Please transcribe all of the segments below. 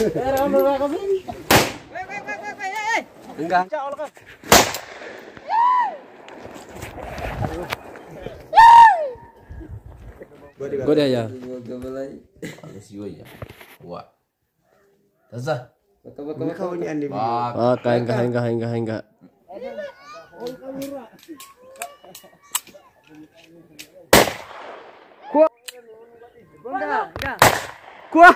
Godaya ya. Ah, kain kain kain kain kain. ኳ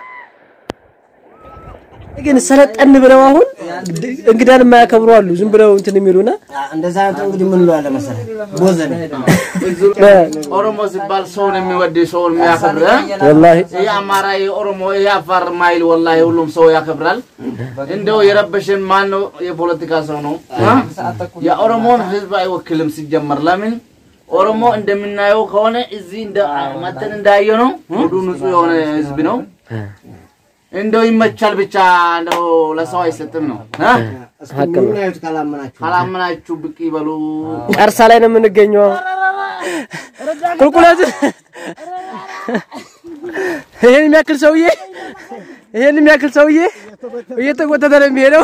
ግን ሰለጠን ብለው አሁን እንግዳን የማያከብሩ አሉ። ዝም ብለው እንትን የሚሉና እንደዛ አይነት እንግዲህ ምን እንለዋለን መሰለህ? ቦዘን ኦሮሞ ሲባል ሰውን የሚወድ ሰውን የሚያከብር ወላሂ ይህ አማራ፣ ይህ ኦሮሞ፣ ይህ አፋር ማይል ወላሂ ሁሉም ሰው ያከብራል። እንደው የረበሽን ማን ነው? የፖለቲካ ሰው ነው። የኦሮሞን ህዝብ አይወክልም ሲጀመር። ለምን ኦሮሞ እንደምናየው ከሆነ እዚህ እንደ መጠን እንዳየ ነው ሙሉ ንጹህ የሆነ ህዝብ ነው። እንደው ይመቻል ብቻ እንደው ለሰው አይሰጥም ነው። እ? ምን አይነት ካላመናችሁ ካላመናችሁ ብቅ ይበሉ። ቀርሳ ላይ ነው የምንገኘው። ቁልቁለት ይሄን የሚያክል ሰውዬ ይሄን የሚያክል ሰውዬ እየተጎተተ ነው የሚሄደው።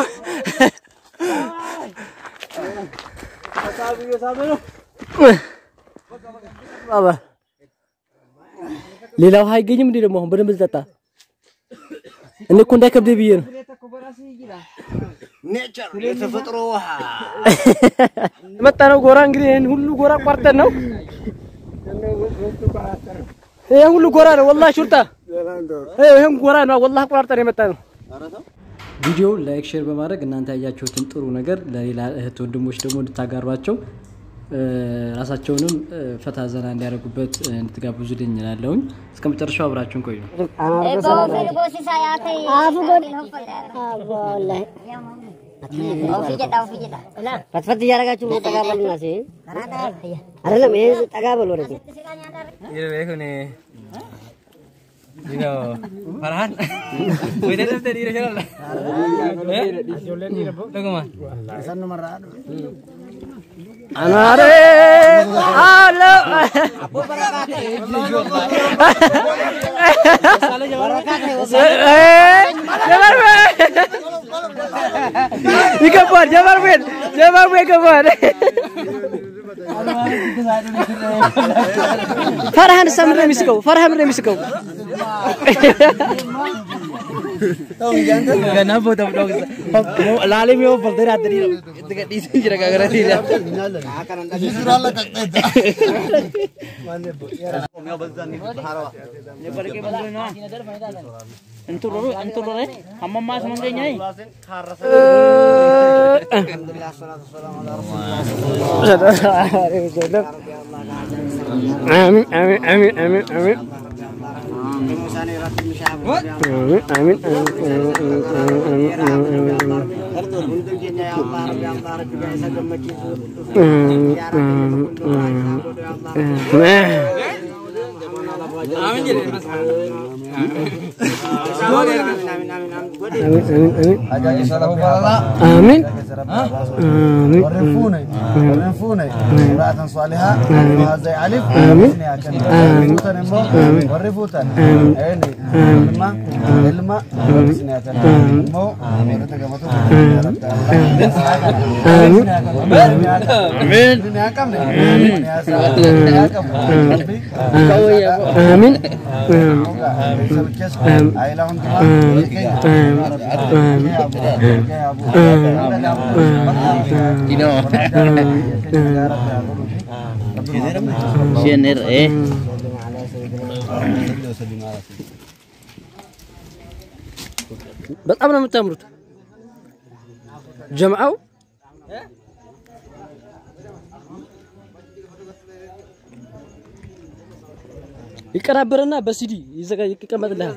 ባባ ሌላ ውሃ አይገኝም እንዴ? ደግሞ አሁን በደንብ ልጠጣ። እኔ እኮ እንዳይከብደኝ ብዬ ነው። ኔቸር የተፈጥሮ ውሃ የመጣ ነው ጎራ እንግዲህ ይህን ሁሉ ጎራ ቋርጠን ነው። ይሄ ሁሉ ጎራ ነው ወላሂ ሹርጣ ይሄን ጎራ ነው ወላሂ ቆራርጠን የመጣ ነው። ቪዲዮ ላይክ ሼር በማድረግ እናንተ ያያችሁትን ጥሩ ነገር ለሌላ እህት ወንድሞች ደግሞ እንድታጋሯቸው እ፣ ራሳቸውንም እ፣ ፈታ ዘና እንዲያደርጉበት እ፣ እንድትጋብዙልኝ እላለሁኝ። እስከ መጨረሻው አብራችሁን ቆዩ። ፈትፈት እያደረጋችሁ ጠጋ በሉና ሲ አይደለም ይሄ ጠጋ በሉ ወደዚህ አናሬ አሎ ይገባል። ጀመር ቤት ጀመር ቤት ይገባል። ፈርሃን እሳ ምንድን ነው የሚስቀው? ፈርሃን ምንድን ነው የሚስቀው? አሚን አሚን አሚን አሚን አሚን አሚን አሚን አሚን امرأة صالحة وهذا علف ورفوتا عيني علما علما مو አሚን በጣም ነው የምታምሩት ጀምዓው ይቀናበርና በሲዲ ይዘጋ ይቀመጥልሃል።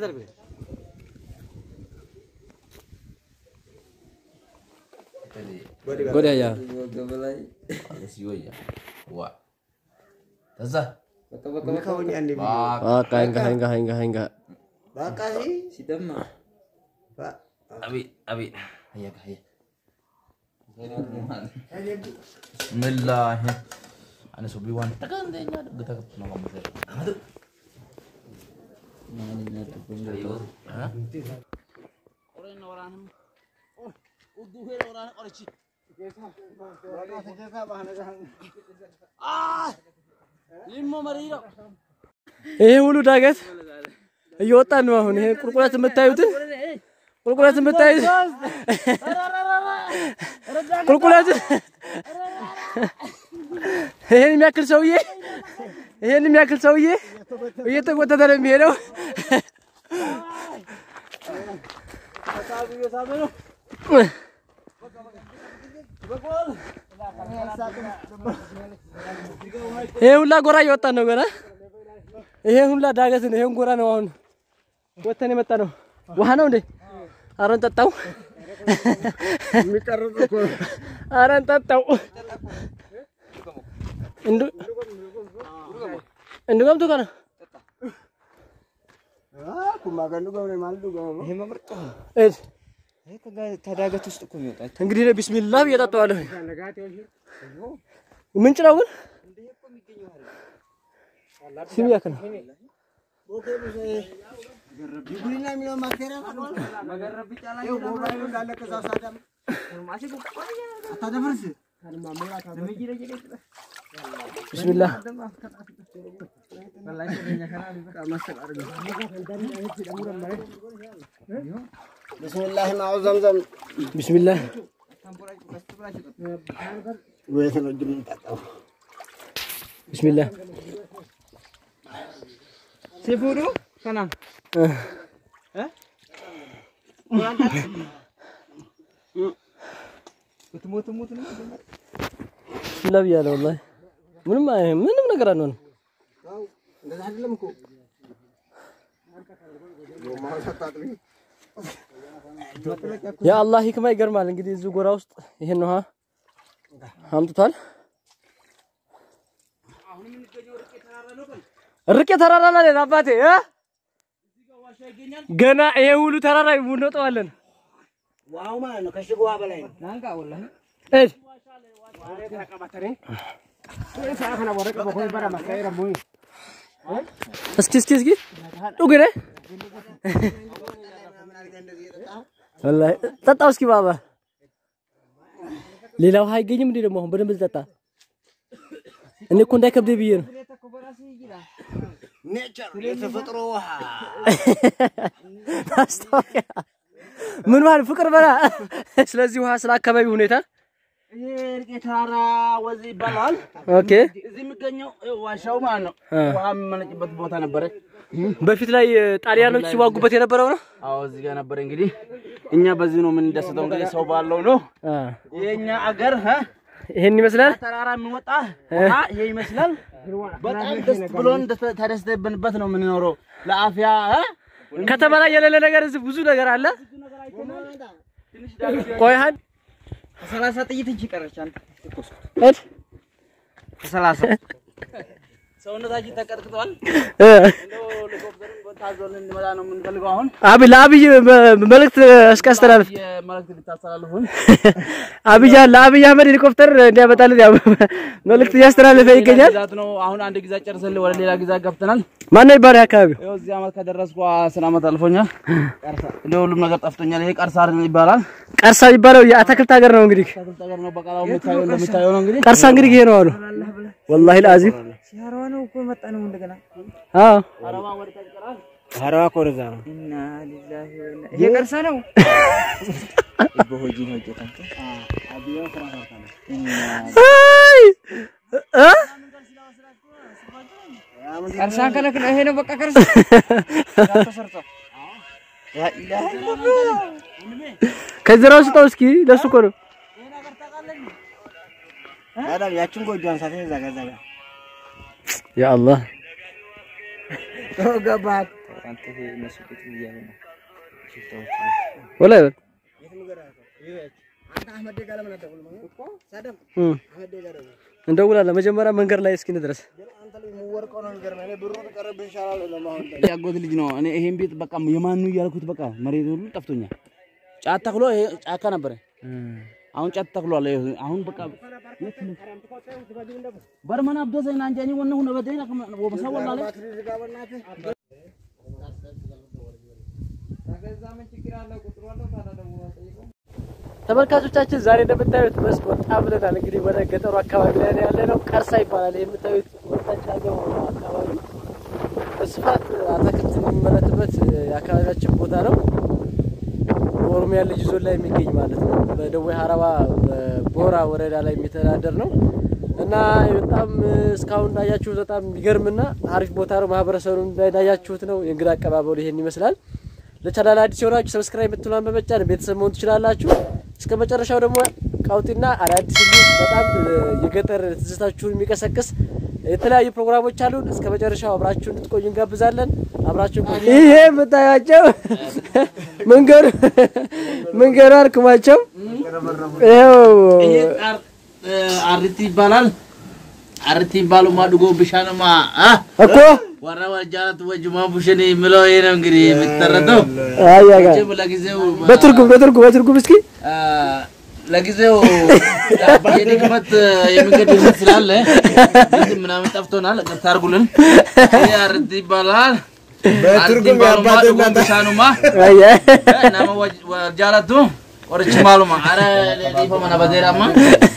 Godaya. Ah, kain kain kain kain kain. በቃ ሲ ሲደማ አቢ አቢ هيا هيا بسم الله انا سوبي وان تكن دينا دغ تك نو كم سر امد ይሄ ሁሉ ዳገት እየወጣን ነው አሁን። ይሄ ቁልቁለት የምታዩትን ቁልቁለት የምታዩት ቁልቁለት ይሄን የሚያክል ሰውዬ ይሄን የሚያክል ሰውዬ እየተጎተተ ነው የሚሄደው። ይሄ ሁላ ጎራ እየወጣን ነው ገና። ይሄ ሁላ ዳገት ነው። ይሄን ጎራ ነው አሁን ወተን የመጣ ነው። ውሃ ነው እንዴ? ኧረ እንጠጣው። ኧረ እንጠጣው። እንዱ እንዱ ገምቱ ከነ እድ ተዳገት ውስጥ እኮ የሚወጣ እንግዲህ እኔ ቢስሚላህ ብዬ እጠጣዋለሁ። ምንጭ ነው ግን ስም ያክ ነው። ቢስሚላህ ብስሚላህ ማዑ ዘምዘም ቢስሚላህ ወይት ነው እጅ የምንጠጣው ቢስሚላህ ሲፉዱ ከና ትሞት ሞት ነው ቢስሚላህ ብያለሁ። ወላሂ ምንም አይ- ምንም ነገር አንሆንም። እንደዛ አይደለም እኮ የአላህ ሂክማ ይገርማል። እንግዲህ እዚህ ጎራ ውስጥ ይሄን ውሃ አምጥቷል። ርቄ ተራራ ላይ ነን አባቴ እ ገና ይሄ ሁሉ ተራራ እንወጣዋለን። ዋው ማለት ነው ከሽጎ ውሃ በላይ ነው ናንጋ ወላሂ እድ እስኪ እስኪ እስኪ ዱግሬ ወላሂ ጠጣው እስኪ ባባ ሌላ ውሃ አይገኝም እንዴ ደግሞ አሁን በደንብ ልጠጣ እኔ እኮ እንዳይከብደኝ ብዬ ነው ኔቸር የተፈጥሮ ውሃ ማስታወቂያ ምን ማለት ፍቅር በላ ስለዚህ ውሃ ስለ አካባቢ ሁኔታ ይሄ እርቄ ተራራ ወዚ ይባላል። ኦኬ እዚህ የሚገኘው ይኸው ዋሻው ማለት ነው። አ። ውሃ የሚመነጭበት ቦታ ነበረ። በፊት ላይ እ, ጣሊያኖች ሲዋጉበት የነበረው ነው አዎ እዚህ ጋር ነበረ። እንግዲህ እኛ በዚህ ነው የምንደሰተው። እንግዲህ ሰው ባለው ነው አ፣ የኛ አገር እ ይሄን ይመስላል ተራራ የሚወጣ ውሃ ይሄ ይመስላል። በጣም ደስ ብሎን ደስ- ተደስተንበት ነው የምንኖረው። ለአፍያ እ ከተማ ላይ የሌለ ነገር እዚህ ብዙ ነገር አለ ቆይ ሀድ ሰላሳ ጥይት እንጂ ቀረች አንተ እድ ሰላሳ ሰውነታችን ተቀጥቅጧል። እ፣ እንደው ሄሊኮፕተርን ታዞልን እንመጣ ነው የምንፈልገው አሁን አብይ ለአብይ በ- መልእክት እስኪ አስተላልፍ የመልእክት ልታስተላልፉን አብይ ለአብይ አህመድ ሄሊኮፕተር እንዲያመጣልን ያው መልእክት እያስተላለፈ ይገኛል ግዛት ነው። አሁን አንድ ግዛት ጨርሰን ወደ ሌላ ግዛት ገብተናል። ማነው ይባላል አካባቢው ይኸው እዚህ ዓመት ከደረስኩ አስር ዓመት አልፎኛል። እንደ ሁሉም ነገር ጠፍቶኛል። ይሄ ቀርሳ ይባላል። ቀርሳ የሚባለው የአትክልት ሀገር ነው እንግዲህ ተክል ነገር ነው። በቃላው የምታየው እንደምታየው ነው እንግዲህ ቀርሳ እንግዲህ ይሄ ነው አሉ ወላሂ ለአዚም ሲያረዋ ነው እኮ የመጣ ነው እንደገና አዎ ሀረዋ እኮ ወደዛ ነው ኢና ሊላሂ ወኢና ይሄ ቀርሳ ነው በሆጂ ነው ጀታንተ አይ እ ቀርሳ ከለክ ነው ይሄ ነው በቃ ቀርሳ ተሰርቶ ያ ኢላሂ ከዝራው ስጠው እስኪ ለሱ እኮ ነው ታዲያ ያችን ጎጆ አንሳት እዛ ጋር እዛ ጋር ያ አላህ ገባት አንተ ይሄ እነሱ ቁጭ ብያለሁ ነው ሽፍታዎች ወላሂ በል አንተ አህመድ ጋር ለምን አትደውልም እኮ ሳደም እ አህመድ ጋር ደውል እንደውላለን መጀመሪያ መንገድ ላይ እስኪ እንድረስ ግን አንተ ልጅ የምወርቀው ነው የሚገርመኝ እኔ ብሩ ቢቀርብህ ይሻላል ለማሆን ያጎት ልጅ ነው። እኔ ይሄን ቤት በቃ የማኑ እያልኩት በቃ መሬት ሁሉ ጠፍቶኛል። ጫት ተክሎ ይሄ ጫካ ነበረ። አሁን ጫት ተክሏል። ይሄ አሁን በቃ በርመና አብደሰና አንጃኒ ወነ ሁነ በደና ወበሰ ወላለ ተመልካቾቻችን ዛሬ እንደምታዩት መስክ ወጣ ብለናል። እንግዲህ ወደ ገጠሩ አካባቢ ላይ ነው ያለ ነው። ቀርሳ ይባላል። ይህ የምታዩት ወጣች ያለው አካባቢ በስፋት አትክልት የሚመረትበት የአካባቢያችን ቦታ ነው። በኦሮሚያ ልዩ ዞን ላይ የሚገኝ ማለት ነው። በደቡብ ሀረባ በቦራ ወረዳ ላይ የሚተዳደር ነው እና በጣም እስካሁን እንዳያችሁት በጣም የሚገርምና አሪፍ ቦታ ነው። ማህበረሰቡ እንዳያችሁት ነው። የእንግዳ አቀባበሉ ይሄን ይመስላል። ለቻናል አዲስ የሆናችሁ ሰብስክራይብ የምትሏን በመጫን ቤተሰብ መሆን ትችላላችሁ። እስከ መጨረሻው ደግሞ ቀውጢና አዳዲስ እንዲሁም በጣም የገጠር ትዝታችሁን የሚቀሰቅስ የተለያዩ ፕሮግራሞች አሉን። እስከ መጨረሻው አብራችሁ እንድትቆዩ እንጋብዛለን። አብራችሁ ይሄ የምታያቸው መንገዱ መንገዱ አርክሟቸው ይኸው ይሄ ጣር አርቲ ይባላል። አርቲ ይባሉ ማድጎ ብሻንማ አ እኮ ወራ ወጃት ወጅማ ቡሽኔ የሚለው ይሄ ነው እንግዲህ የሚተረተው። አያጋ ጅብ ለጊዜው በትርጉም በትርጉም በትርጉም እስኪ አ፣ ለጊዜው የድክመት የሚገድበት ስላለ ዝም ምናምን ጠፍቶናል። ቅርታ አድርጉልን። ይሄ አርቲ ይባላል። በትርጉም አርቲ ይባሉ የአባቴ ማድጎ እናት ብሻኑማ አያ nama wajaalatu qorichi maaluma ara dhiifama na badeeraama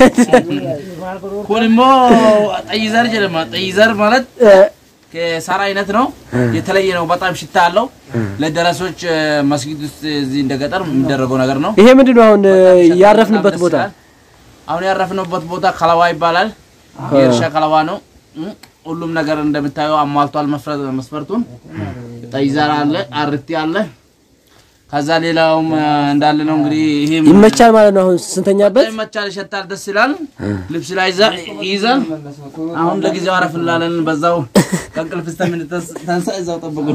kun immoo xayyiዘር jedhama xayyiዘር ማለት ከሳር አይነት ነው የተለየ ነው በጣም ሽታ አለው ለደረሶች መስጊድ ውስጥ እዚህ እንደ ገጠር የሚደረገው ነገር ነው ይሄ ምንድን ነው አሁን ያረፍንበት ቦታ? አሁን ያረፍንበት ቦታ ከለዋ ይባላል የእርሻ ከለዋ ነው እም፣ ሁሉም ነገር እንደምታየው አሟልቷል መፍረ- መስፈርቱን ጠይዛር አለ አርቲ አለ ከዛ ሌላውም አ፣ እንዳለ ነው እንግዲህ ይሄ ይመቻል ማለት ነው። አሁን ስንተኛበት ይመቻል ይሸታል ደስ ይላል ልብስ ላይ ይዛ- ይይዛል አሁን ለጊዜው አረፍ እንላለን በዛው ከእንቅልፍ እስከምንተንሳ እዛው ጠብቁን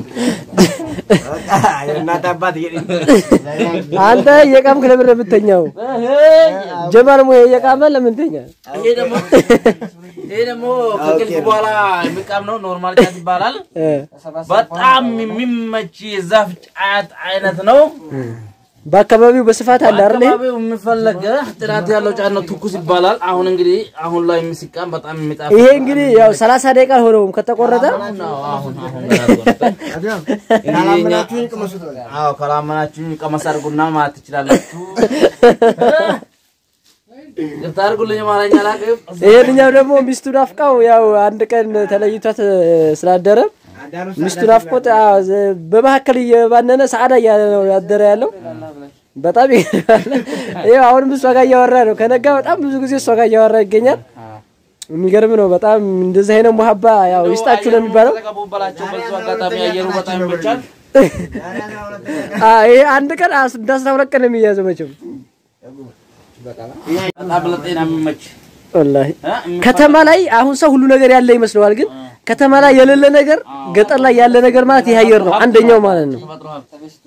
የእናት አባት አንተ እየቃምክ ለምን ነው የምተኛው? ጀማል ሞ እየቃመ ለምን ተኛ? ይሄ ደግሞ ይሄ ደግሞ ከእንቅልፍ በኋላ የሚቃም ነው ኖርማል ጫት ይባላል እ በጣም የሚመች የዛፍ ጫት አይነት ነው በአካባቢው በስፋት አለ አይደል? ይሄ? አካባቢው የሚፈለገ ጥራት ያለው ጫት ነው ትኩስ ይባላል አሁን እንግዲህ አሁን ላይ የሚስቃም በጣም የሚጣፍጥ ይሄ እንግዲህ ያው 30 ደቂቃ አልሆነውም ከተቆረጠ። አሁን ነው አሁን አሁን ገና አልቆረጠም። ካላመናችሁኝ ቅመሱት። አዎ ካላመናችሁኝ ቀመስ አድርጉና ማለት ትችላላችሁ። ይቅርታ አድርጉልኝ አማርኛ አላውቅም። ይሄንኛው ደግሞ ሚስቱ ናፍቃው ያው አንድ ቀን ተለይቷት ስላደረ ሚስቱ ናፍቆት አዎ፣ ዘ- በመካከል እየባነነ ሰዓዳ እያለ ነው ያደረ ያለው። በጣም ይገርማል። ይኸው አሁንም እሷ ጋር እያወራ ነው። ከነጋ በጣም ብዙ ጊዜ እሷ ጋር እያወራ ይገኛል። የሚገርም ነው በጣም እንደዚህ አይነት ሙሀባ ያው ይስጣችሁ ነው የሚባለው። ተቀቡበላቸው በዚሁ አጋጣሚ አየሩ በጣም ይመቻል። አ ይሄ አንድ ቀን አስ- እንደ አስራ ሁለት ቀን ነው የሚያዘው መቼም በጣም ለጤና የሚመች ወላሂ። እ? የሚፈ- ከተማ ላይ አሁን ሰው ሁሉ ነገር ያለ ይመስለዋል፣ ግን ከተማ ላይ የሌለ ነገር ገጠር ላይ ያለ ነገር ማለት ይሄ አየር ነው አንደኛው ማለት ነው። ተፈጥሮ ሀብት።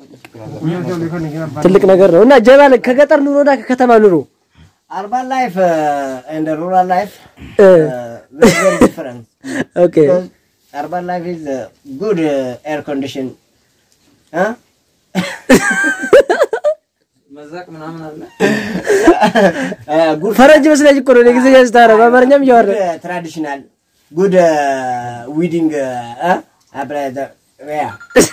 ትልቅ ነገር ነው እና ጀባል ከገጠር ኑሮና ከከተማ ኑሮ Urban life uh, and the rural life እ፣ uh, very, very different. ኦኬ Because urban life is uh, good uh, air condition. Huh? uh, good ፈረንጅ መስለኝ እኮ ነው እኔ ጊዜ ስታረ በአማርኛም እያወራ good uh, traditional, good uh, wedding. Uh, uh, uh, the, yeah.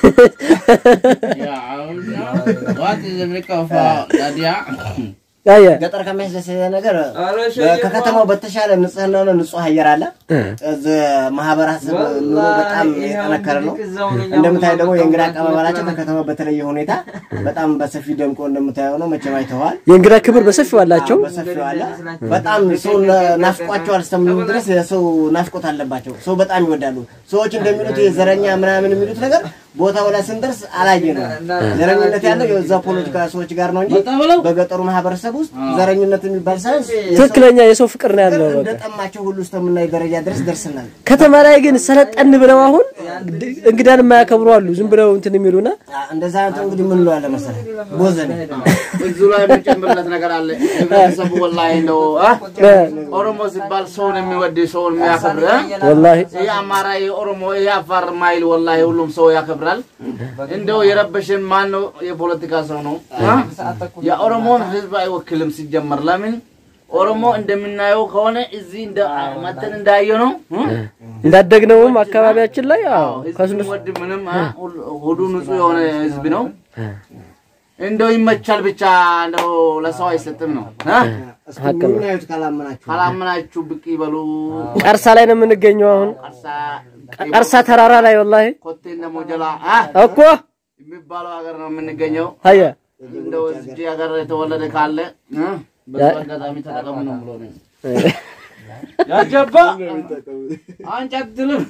ያ አሁን ዋት የሚቀፋ ታዲያ አየ ገጠር ከሚያስደስት ነገር በ- ከከተማው በተሻለ ንጽህና ነው፣ ንጹህ አየር አለ። እዚህ ማህበረሰብ ኑሮ በጣም የጠነከረ ነው። እንደምታየው ደግሞ የእንግዳ አቀባበላቸው ከከተማው በተለየ ሁኔታ በጣም በሰፊ ደምቆ እንደምታየው ነው። መቼም አይተዋል። የእንግዳ ክብር በሰፊው አላቸው። በሰፊው አለ። በጣም ሰው ና- ናፍቋቸዋል እስከምንሉ ድረስ የሰው ናፍቆት አለባቸው። ሰው በጣም ይወዳሉ። ሰዎች እንደሚሉት የዘረኛ ምናምን የሚሉት ነገር ቦታው ላይ ስንደርስ አላየ ነው። ዘረኝነት ያለው የዛ ፖለቲካ ሰዎች ጋር ነው እንጂ በገጠሩ ማህበረሰብ ውስጥ ዘረኝነት የሚባል ሳይንስ ትክክለኛ የሰው ፍቅር ነው ያለው። በቃ እንደጠማቸው ሁሉ እስከምናይ ደረጃ ድረስ ደርስናል። ከተማ ላይ ግን ሰለጠን ብለው አሁን እንግዳን የማያከብሩ አሉ። ዝም ብለው እንትን የሚሉና አ- እንደዛ አይነት እንግዲህ ምን እንለዋለን መሰለህ ቦዘኔ እዚሁ ላይ የምጨምርለት ነገር አለ። ህብረተሰቡ ወላሂ እንደው አ? ኦሮሞ ሲባል ሰውን የሚወድ ሰውን የሚያከብር አ? ወላሂ ይህ አማራ የኦሮሞ የአፋር ማይል ወላሂ ሁሉም ሰው ያከብራል። እንደው የረበሽን ማን ነው? የፖለቲካ ሰው ነው አ? የኦሮሞን ህዝብ አይወክልም ሲጀመር። ለምን ኦሮሞ እንደምናየው ከሆነ እዚህ እንደ መተን እንዳየው ነው እንዳደግነውም አካባቢያችን ላይ አዎ ህዝብ ከስንስ ወድ ምንም አ፣ ሁሉ- ሁሉ ንጹህ የሆነ ህዝብ ነው። እንደው ይመቻል ብቻ እንደው ለሰው አይሰጥም ነው አ? እስኪ ምኑን አዩት ካላመናችሁ ካላመናችሁ ብቅ ይበሉ። ቀርሳ ላይ ነው የምንገኘው አሁን ቀርሳ ቀርሳ ተራራ ላይ ወላሂ ኮቴ እንደ ሞጀላ አ እኮ የሚባለው ሀገር ነው የምንገኘው። አየ እንደው እዚህ ሀገር የተወለደ ካለ እ፣ በዚህ አጋጣሚ ተጠቀሙ ነው ብሎ ነው ያጀባ አንቺ አትልም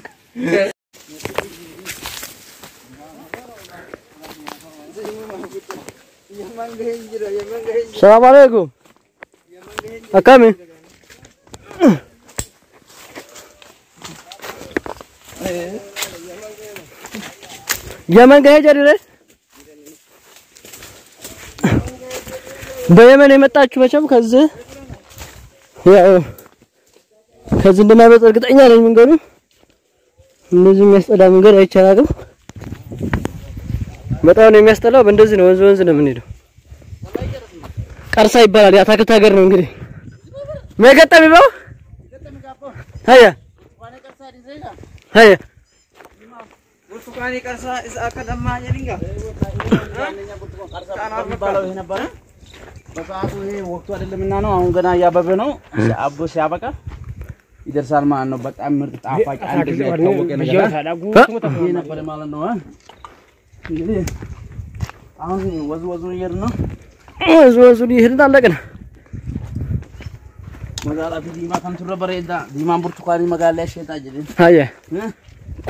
ሰላም አለይኩም አካሚ የመን ጋር ሄጃ ድረ በየመን የመጣችሁ መቼም ከዚህ ያው ከዚህ እንደማይመጣ እርግጠኛ ነኝ። መንገዱ እንደዚህ የሚያስጠላ መንገድ አይቻላልም። በጣም ነው የሚያስጠላው። በእንደዚህ ነው ወንዝ ወንዝ ነው የምንሄደው። ቀርሳ ይባላል። የአታክልት ሀገር ነው እንግዲህ መገጠም ይባው ሀያ ሀያ ብርቱካን ቀርሳ እዛ ከደማ የድንጋ የሚባለው ይሄ ነበረ። በሰዓቱ ይሄ ወቅቱ አይደለምና ነው። አሁን ገና እያበበ ነው። አቦ ሲያበቃ ይደርሳል ማለት ነው። በጣም ምርጥ ጣፋጭ አንድ ጊዜ የታወቀ ነገር ይሄ ነበረ ማለት ነው። እንግዲህ አሁን ወዙ ወዙ እየሄድን ነው። ወንዝ ወንዙን ይሄድን አለቅን። magaalaa fi diimaa kan turre bareeda diimaan burtukaanii magaalaa ishee ta'a jedheen. ሀያ እኮ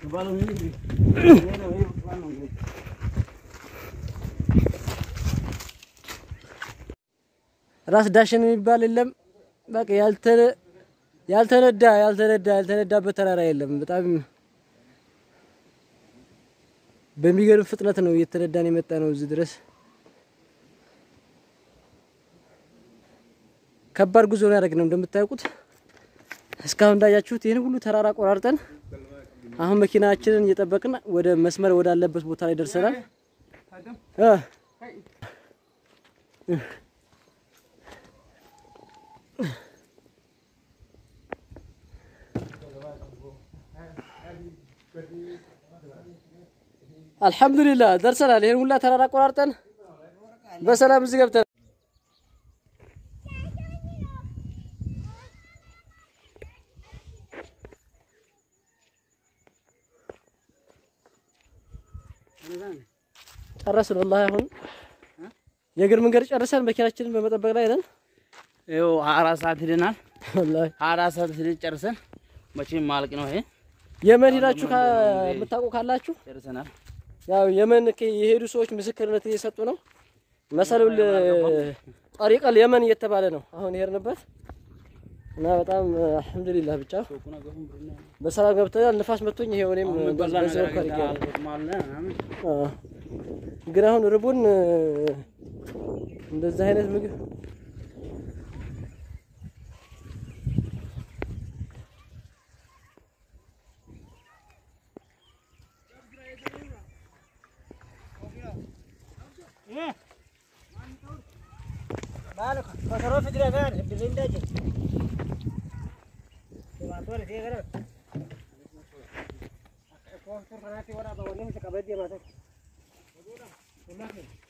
ራስ ዳሽን የሚባል የለም። በቃ ያልተነ ያልተነዳ ያልተነዳ ያልተነዳበት ተራራ የለም። በጣም በሚገርም ፍጥነት ነው እየተነዳን የመጣ ነው እዚህ ድረስ። ከባድ ጉዞ ነው ያደረግነው እንደምታውቁት። እስካሁን እንዳያችሁት ይህን ሁሉ ተራራ ቆራርጠን አሁን መኪናችንን እየጠበቅን ወደ መስመር ወዳለበት ቦታ ላይ ደርሰናል። እ አልሐምዱሊላህ ደርሰናል። ይህን ሁላ ተራራ ቆራርጠን በሰላም እዚህ ገብተናል። ጨረስን። ወላሂ አሁን የእግር መንገድ ጨርሰን መኪናችንን በመጠበቅ ላይ ነን። ይኸው ሀያ አራት ሰዓት ሂደናል። ወላሂ ሀያ አራት ሰዓት ሂደን ጨርሰን መቼም ማለቅ ነው ይሄ የመን ሄዳችሁ የምታውቁ ካላችሁ ጨርሰናል። ያው የመን ከ- የሄዱ ሰዎች ምስክርነት እየሰጡ ነው። መሰሉል ጠሪቀል የመን እየተባለ ነው አሁን የሄድንበት እና በጣም አልሐምዱሊላህ ብቻ በሰላም ገብተናል። ንፋስ መቶኝ ይሄው እኔም በዚህ በኩል አድርጌያለሁ። አዎ። ግን አሁን ርቡን እንደዚህ አይነት ምግብ Thank you.